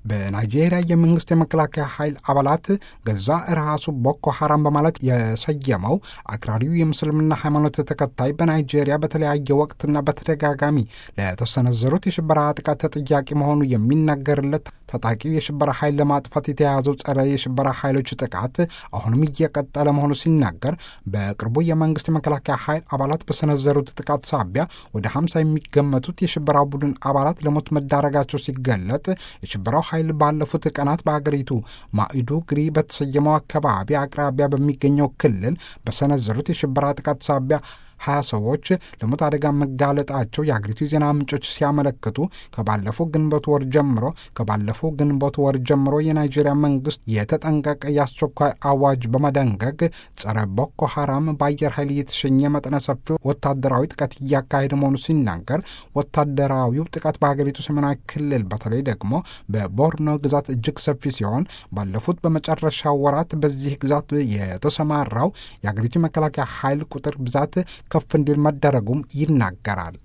በናይጄሪያ የመንግስት የመከላከያ ኃይል አባላት ገዛ ራሱ ቦኮ ሐራም በማለት የሰየመው አክራሪው የምስልምና ሃይማኖት ተከታይ በናይጄሪያ በተለያየ ወቅትና በተደጋጋሚ ለተሰነዘሩት የሽበራ ጥቃት ተጠያቂ መሆኑ የሚነገርለት ታጣቂው የሽበራ ኃይል ለማጥፋት የተያዘው ጸረ የሽበራ ኃይሎች ጥቃት አሁንም እየቀጠለ መሆኑ ሲናገር በቅርቡ የመንግስት የመከላከያ ኃይል አባላት በሰነዘሩት ጥቃት ሳቢያ ወደ ሀምሳ የሚገመቱት የሽበራ ቡድን አባላት ለሞት መዳረጋቸው ሲገለጥ የሽበራው ኃይል ባለፉት ቀናት በአገሪቱ ማኢዱጉሪ በተሰየመው አካባቢ አቅራቢያ በሚገኘው ክልል በሰነዘሩት የሽበራ ጥቃት ሳቢያ ሀያ ሰዎች ለሞት አደጋ መጋለጣቸው የአገሪቱ የዜና ምንጮች ሲያመለክቱ ከባለፈው ግንቦት ወር ጀምሮ ከባለፈው ግንቦት ወር ጀምሮ የናይጄሪያ መንግስት የተጠንቀቀ የአስቸኳይ አዋጅ በመደንገግ ጸረ ቦኮ ሐራም በአየር ኃይል እየተሸኘ መጠነ ሰፊ ወታደራዊ ጥቃት እያካሄደ መሆኑ ሲናገር ወታደራዊው ጥቃት በሀገሪቱ ሰሜናዊ ክልል በተለይ ደግሞ በቦርኖ ግዛት እጅግ ሰፊ ሲሆን ባለፉት በመጨረሻ ወራት በዚህ ግዛት የተሰማራው የአገሪቱ መከላከያ ኃይል ቁጥር ብዛት ከፍ እንዲል መደረጉም ይናገራል።